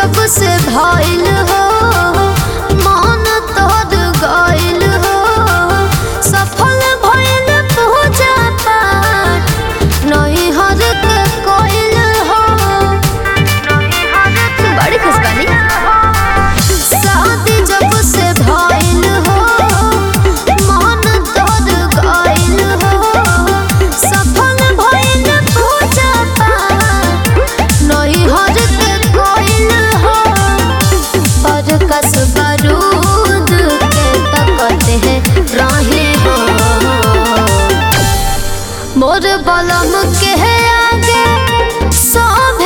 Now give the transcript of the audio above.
जब से भइल हो मन तोड़ गइल हो सफल भइल पूजा पाठ नहीं हर के कोइल हो बड़ी खुश बानी शादी जब से भइल हो मन तोड़ गइल हो सफल भइल पूजा पाठ नहीं हर के कोइल हो पर कस बारूद के तकते हैं राही हो मोर बलम के आगे सब